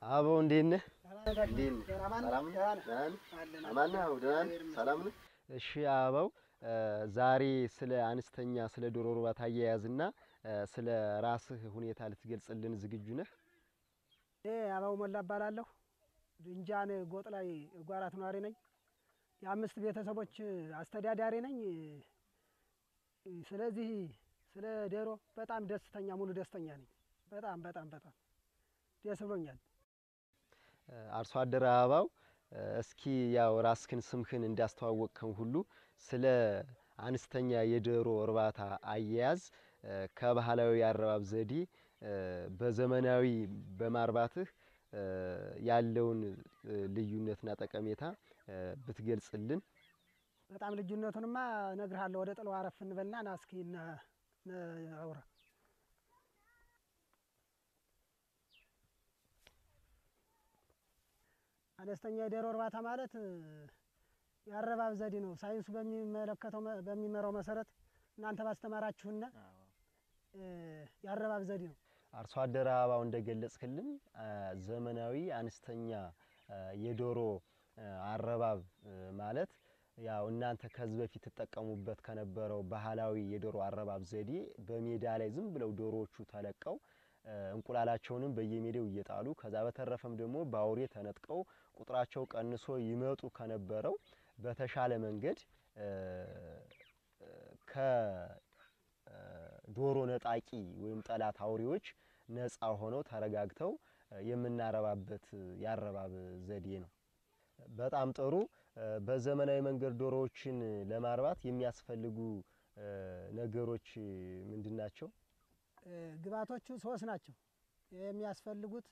አበው እንዴት ነህ? ሰላም ነው። እሺ አበው ዛሬ ስለ አነስተኛ ስለ ዶሮ እርባታ አያያዝና ስለ ራስህ ሁኔታ ልትገልጽልን ዝግጁ ነህ? እኔ አበባው ሞላ እባላለሁ። ድንጃን ጎጥ ላይ ጓራት ነዋሪ ነኝ። የአምስት ቤተሰቦች አስተዳዳሪ ነኝ። ስለዚህ ስለ ዶሮ በጣም ደስተኛ ሙሉ ደስተኛ ነኝ። በጣም በጣም በጣም ደስ ብሎኛል። አርሶ አደር አበባው እስኪ ያው ራስህን ስምህን እንዳስተዋወቅከን ሁሉ ስለ አነስተኛ የዶሮ እርባታ አያያዝ ከባህላዊ የአረባብ ዘዴ በዘመናዊ በማርባትህ ያለውን ልዩነትና ጠቀሜታ ብትገልጽልን። በጣም ልዩነቱንማ እነግርሃለሁ። ወደ ጥለው አረፍ እንበልና ና እስኪ አውራ። አነስተኛ የዶሮ እርባታ ማለት የአረባብ ዘዴ ነው። ሳይንሱ በሚመለከተው በሚመራው መሰረት እናንተ ባስተማራችሁና የአረባብ ዘዴ ነው። አርሶ አደር አበባው እንደገለጽክልን ዘመናዊ አነስተኛ የዶሮ አረባብ ማለት ያው እናንተ ከዚህ በፊት ትጠቀሙበት ከነበረው ባህላዊ የዶሮ አረባብ ዘዴ በሜዳ ላይ ዝም ብለው ዶሮዎቹ ተለቀው እንቁላላቸውንም በየሜዳው እየጣሉ ከዛ በተረፈም ደግሞ በአውሬ ተነጥቀው ቁጥራቸው ቀንሶ ይመጡ ከነበረው በተሻለ መንገድ ከዶሮ ነጣቂ ወይም ጠላት አውሬዎች ነፃ ሆነው ተረጋግተው የምናረባበት የአረባብ ዘዴ ነው። በጣም ጥሩ። በዘመናዊ መንገድ ዶሮዎችን ለማርባት የሚያስፈልጉ ነገሮች ምንድን ናቸው? ግብዓቶቹ ሶስት ናቸው የሚያስፈልጉት።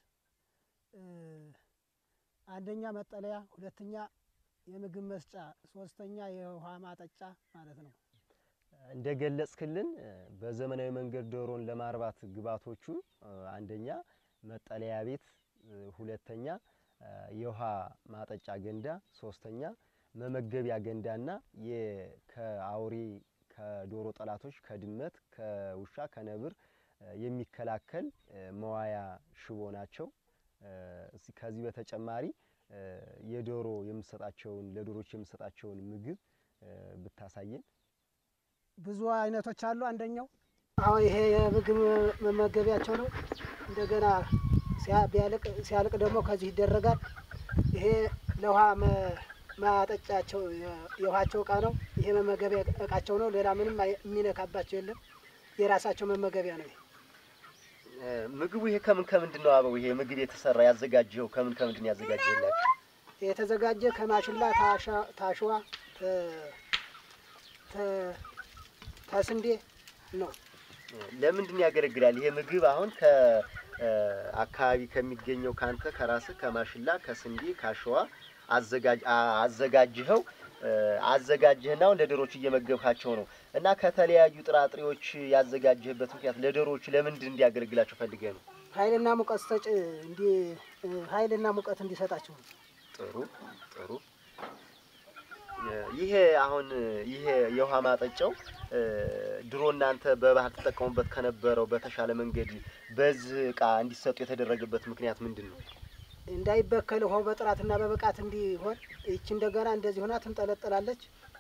አንደኛ መጠለያ፣ ሁለተኛ የምግብ መስጫ፣ ሶስተኛ የውሃ ማጠጫ ማለት ነው። እንደ ገለጽክልን በዘመናዊ መንገድ ዶሮን ለማርባት ግብዓቶቹ አንደኛ መጠለያ ቤት፣ ሁለተኛ የውሃ ማጠጫ ገንዳ፣ ሶስተኛ መመገቢያ ገንዳና ከአውሬ ከዶሮ ጠላቶች ከድመት፣ ከውሻ፣ ከነብር የሚከላከል መዋያ ሽቦ ናቸው። ከዚህ በተጨማሪ የዶሮ የምሰጣቸውን ለዶሮች የምሰጣቸውን ምግብ ብታሳየን። ብዙ አይነቶች አሉ። አንደኛው አሁን ይሄ የምግብ መመገቢያቸው ነው። እንደገና ሲያልቅ ደግሞ ከዚህ ይደረጋል። ይሄ ለውሃ ማጠጫቸው የውሃቸው እቃ ነው። ይሄ መመገቢያ እቃቸው ነው። ሌላ ምንም የሚነካባቸው የለም። የራሳቸው መመገቢያ ነው። ምግቡ ይሄ ከምን ከምንድን ነው አበው? ይሄ ምግብ የተሰራ ያዘጋጀው ከምን ከምንድን ያዘጋጀላችሁ? የተዘጋጀ ከማሽላ፣ ታሸዋ፣ ተስንዴ ነው። ለምንድን ያገለግላል ይሄ ምግብ? አሁን ከአካባቢ ከሚገኘው ካንተ ከራስህ ከማሽላ፣ ከስንዴ፣ ካሸዋ አዘጋጅኸው አዘጋጅህና አሁን ለዶሮዎች እየመገብካቸው ነው እና ከተለያዩ ጥራጥሬዎች ያዘጋጀህበት ምክንያት ለዶሮዎች ለምንድን እንዲያገለግላቸው ፈልገህ ነው? ኃይልና ሙቀት ሰጭ እንዲ ኃይልና ሙቀት እንዲሰጣቸው ነው። ጥሩ ጥሩ። ይሄ አሁን ይሄ የውሃ ማጠጫው ድሮ እናንተ በባህል ተጠቀሙበት ከነበረው በተሻለ መንገድ በዚህ እቃ እንዲሰጡ የተደረገበት ምክንያት ምንድን ነው? እንዳይበከል ውሃው በጥራትና በብቃት እንዲሆን ይቺ እንደገና እንደዚህ ሆና ትንጠለጠላለች።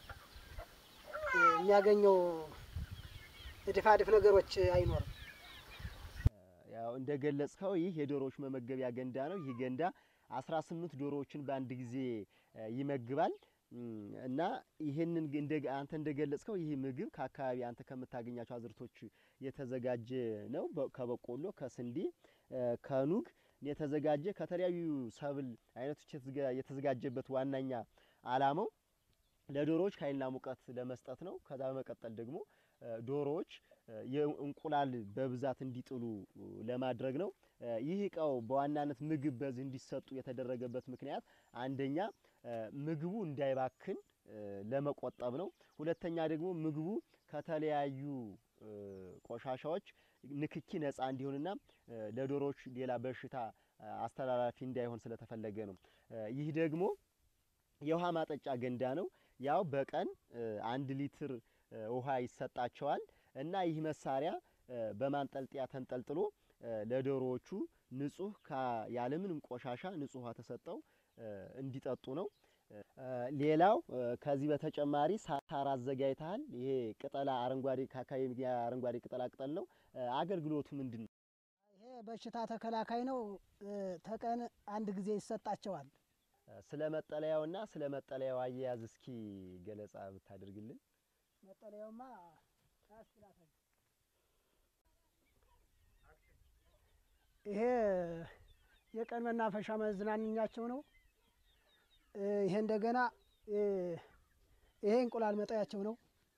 የሚያገኘው ድፋድፍ ነገሮች አይኖርም። ያው እንደ ገለጽከው ይህ የዶሮዎች መመገቢያ ገንዳ ነው። ይህ ገንዳ አስራ ስምንት ዶሮዎችን በአንድ ጊዜ ይመግባል እና ይህንን አንተ እንደገለጽከው ይህ ምግብ ከአካባቢ አንተ ከምታገኛቸው አዝርቶች የተዘጋጀ ነው። ከበቆሎ፣ ከስንዴ፣ ከኑግ የተዘጋጀ ከተለያዩ ሰብል አይነቶች የተዘጋጀበት ዋናኛ ዓላማው ለዶሮዎች ኃይልና ሙቀት ለመስጠት ነው። ከዛ በመቀጠል ደግሞ ዶሮዎች የእንቁላል በብዛት እንዲጥሉ ለማድረግ ነው። ይህ እቃው በዋናነት ምግብ በዚህ እንዲሰጡ የተደረገበት ምክንያት አንደኛ ምግቡ እንዳይባክን ለመቆጠብ ነው። ሁለተኛ ደግሞ ምግቡ ከተለያዩ ቆሻሻዎች ንክኪ ነጻ እንዲሆንና ለዶሮዎች ሌላ በሽታ አስተላላፊ እንዳይሆን ስለተፈለገ ነው። ይህ ደግሞ የውሃ ማጠጫ ገንዳ ነው። ያው በቀን አንድ ሊትር ውሃ ይሰጣቸዋል እና ይህ መሳሪያ በማንጠልጠያ ተንጠልጥሎ ለዶሮዎቹ ንጹህ ከ- ያለምንም ቆሻሻ ንጹህ ውሃ ተሰጠው እንዲጠጡ ነው። ሌላው ከዚህ በተጨማሪ ሳር አዘጋጅተሃል። ይሄ ቅጠላ አረንጓዴ ከአካባቢ የሚገኝ አረንጓዴ ቅጠላ ቅጠል ነው። አገልግሎቱ ምንድን ነው? ይሄ በሽታ ተከላካይ ነው። ተቀን አንድ ጊዜ ይሰጣቸዋል። ስለ መጠለያውና ስለ መጠለያው አያያዝ እስኪ ገለጻ ብታደርግልን። መጠለያውማ ያስችላታል። ይሄ የቀን መናፈሻ መዝናኛቸው ነው። ይሄ እንደገና ይሄ እንቁላል መጣያቸው ነው።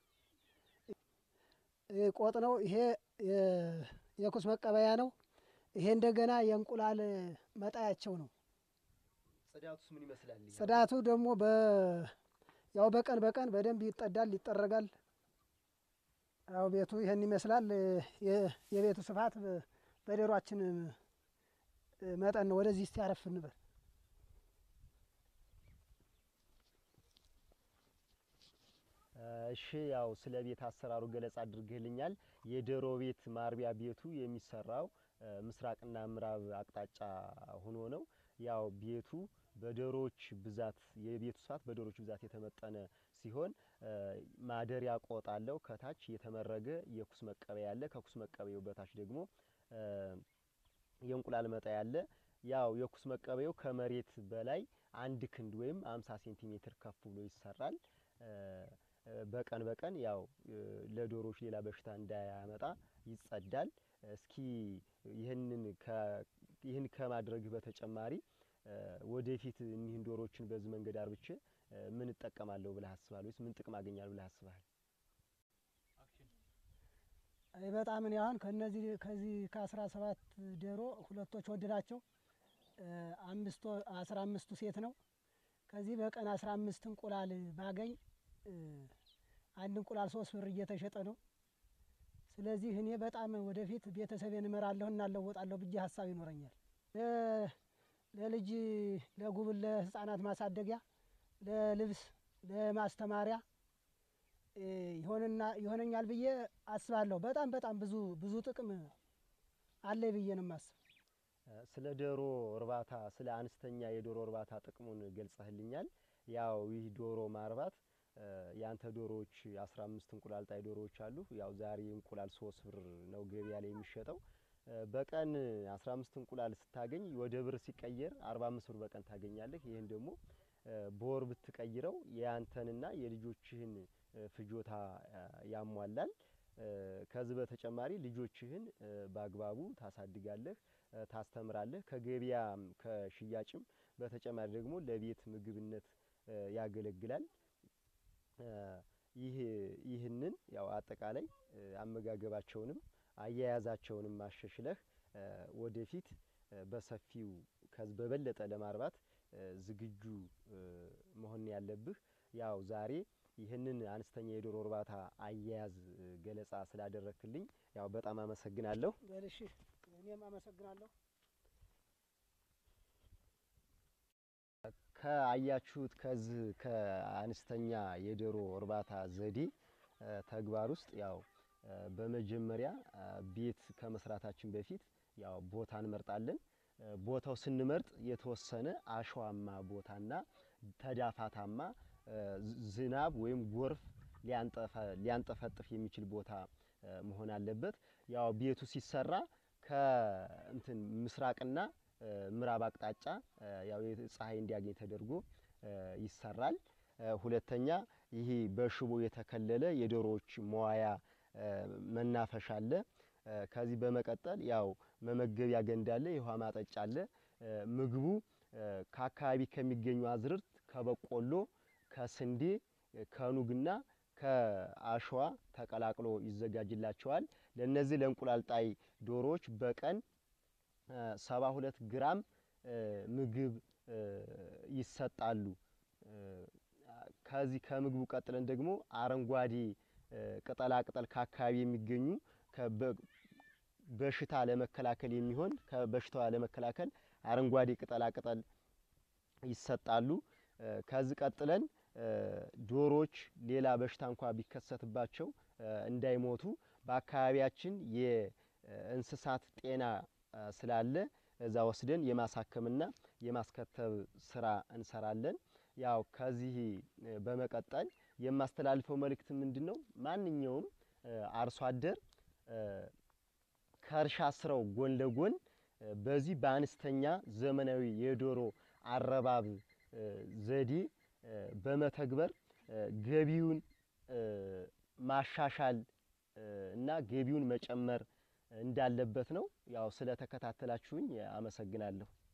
ይሄ ቆጥ ነው። ይሄ የኩስ መቀበያ ነው። ይሄ እንደገና የእንቁላል መጣያቸው ነው። ጽዳቱስ ምን ይመስላል? ጽዳቱ ደግሞ በ ያው በቀን በቀን በደንብ ይጠዳል፣ ይጠረጋል። ያው ቤቱ ይህን ይመስላል። የ- የቤቱ ስፋት በ- በዶሯችን መጠን ነው። ወደዚህ እስቲ አረፍ እንበል። እሺ ያው ስለ ቤት አሰራሩ ገለጻ አድርግልኛል። የዶሮ ቤት ማርቢያ ቤቱ የሚሰራው እ፣ ምስራቅና ምዕራብ አቅጣጫ ሆኖ ነው። ያው ቤቱ በዶሮዎች ብዛት የቤቱ ስፋት በዶሮዎች ብዛት የተመጠነ ሲሆን እ፣ ማደሪያ ቆጥ አለው። ከታች የተመረገ የኩስ መቀበያ አለ። ከኩስ መቀበያው በታች ደግሞ እ፣ የእንቁላል መጣያ አለ። ያው የኩስ መቀበያው ከመሬት በላይ አንድ ክንድ ወይም አምሳ ሴንቲሜትር ከፍ ብሎ ይሰራል። እ፣ በቀን በቀን ያው እ፣ ለዶሮዎች ሌላ በሽታ እንዳያመጣ ይጸዳል። እስኪ ይህንን ከ- ይህን ከማድረግህ በተጨማሪ እ፣ ወደፊት እኒህን ዶሮዎችን በዚህ መንገድ አርብቼ እ፣ ምን እጠቀማለሁ ብለህ አስባለሁ? ወይስ ምን ጥቅም አገኛለሁ ብለህ አስባል? አይ በጣም እኔ አሁን ከነዚህ ከዚህ ከአስራ ሰባት ዶሮ ሁለቶች ወንድ ናቸው። እ፣ አምስቱ አስራ አምስቱ ሴት ነው። ከዚህ በቀን አስራ አምስት እንቁላል ባገኝ እ፣ አንድ እንቁላል ሶስት ብር እየተሸጠ ነው። ስለዚህ እኔ በጣም ወደፊት ቤተሰቤን እመራለሁ እናለወጣለሁ ብዬ ሀሳብ ይኖረኛል። ለ- ለልጅ ለጉብል ለህፃናት ማሳደጊያ፣ ለልብስ፣ ለማስተማሪያ እ፣ ይሆንና ይሆነኛል ብዬ አስባለሁ። በጣም በጣም ብዙ ብዙ ጥቅም አለ ብዬ ነው የማስብ። ስለ ዶሮ እርባታ ስለ አነስተኛ የዶሮ እርባታ ጥቅሙን ገልጸህልኛል። ያው ይህ ዶሮ ማርባት እ፣ ያንተ ዶሮዎች አስራ አምስት እንቁላል ጣይ ዶሮዎች አሉ። ያው ዛሬ እንቁላል ሶስት ብር ነው ገበያ ላይ የሚሸጠው። እ፣ በቀን አስራ አምስት እንቁላል ስታገኝ ወደ ብር ሲቀየር አርባ አምስት ብር በቀን ታገኛለህ። ይህን ደግሞ እ፣ በወር ብትቀይረው የአንተንና የልጆችህን እ፣ ፍጆታ እ፣ ያሟላል። እ፣ ከዚህ በተጨማሪ ልጆችህን እ፣ በአግባቡ ታሳድጋለህ እ፣ ታስተምራለህ። ከገበያም ከሽያጭም በተጨማሪ ደግሞ ለቤት ምግብነት እ፣ ያገለግላል። እ፣ ይህ ይህንን ያው አጠቃላይ እ፣ አመጋገባቸውንም አያያዛቸውንም አሻሽለህ እ፣ ወደፊት እ፣ በሰፊው ከዚህ በበለጠ ለማርባት እ፣ ዝግጁ እ፣ መሆን ያለብህ። ያው ዛሬ ይህንን አነስተኛ የዶሮ እርባታ አያያዝ እ፣ ገለጻ ስላደረክልኝ ያው በጣም አመሰግናለሁ። በልሽ እኔም አመሰግናለሁ። ከአያችሁት ከዚህ ከአነስተኛ የዶሮ እርባታ ዘዴ እ፣ ተግባር ውስጥ ያው እ፣ በመጀመሪያ እ፣ ቤት ከመስራታችን በፊት ያው ቦታ እንመርጣለን። እ፣ ቦታው ስንመርጥ የተወሰነ አሸዋማ ቦታና ተዳፋታማ እ፣ ዝ- ዝናብ ወይም ጎርፍ ሊያንጠፈ- ሊያንጠፈጥፍ የሚችል ቦታ እ፣ መሆን አለበት። ያው ቤቱ ሲሰራ ከእንትን ምስራቅና እ፣ ምዕራብ አቅጣጫ እ፣ ያው የት- ፀሐይ እንዲያገኝ ተደርጎ እ፣ ይሰራል። እ፣ ሁለተኛ ይሄ በሽቦ የተከለለ የዶሮዎች መዋያ እ፣ መናፈሻ አለ። እ፣ ከዚህ በመቀጠል ያው መመገቢያ ገንዳ አለ፣ የውሃ ማጠጫ አለ። እ፣ ምግቡ እ፣ ከአካባቢ ከሚገኙ አዝርዕት ከበቆሎ፣ ከስንዴ፣ እ፣ ከኑግና ከአሸዋ ተቀላቅሎ ይዘጋጅላቸዋል። ለእነዚህ ለእንቁላል ጣይ ዶሮዎች በቀን ሰባ ሁለት ግራም እ፣ ምግብ እ፣ ይሰጣሉ። እ፣ ከዚህ ከምግቡ ቀጥለን ደግሞ አረንጓዴ እ፣ ቅጠላ ቅጠል ከአካባቢ የሚገኙ ከበ- በሽታ ለመከላከል የሚሆን ከበሽታዋ ለመከላከል አረንጓዴ ቅጠላ ቅጠል ይሰጣሉ። እ፣ ከዚህ ቀጥለን እ፣ ዶሮዎች ሌላ በሽታ እንኳ ቢከሰትባቸው እ፣ እንዳይሞቱ በአካባቢያችን የእንስሳት ጤና ስላለ እዛ ወስደን የማሳከምና የማስከተብ ስራ እንሰራለን። ያው ከዚህ በመቀጠል የማስተላልፈው መልእክት ምንድን ነው? ማንኛውም አርሶ አደር ከእርሻ ስራው ጎን ለጎን በዚህ በአነስተኛ ዘመናዊ የዶሮ አረባብ ዘዴ በመተግበር ገቢውን ማሻሻል እና ገቢውን መጨመር እንዳለበት ነው። ያው ስለተከታተላችሁኝ አመሰግናለሁ።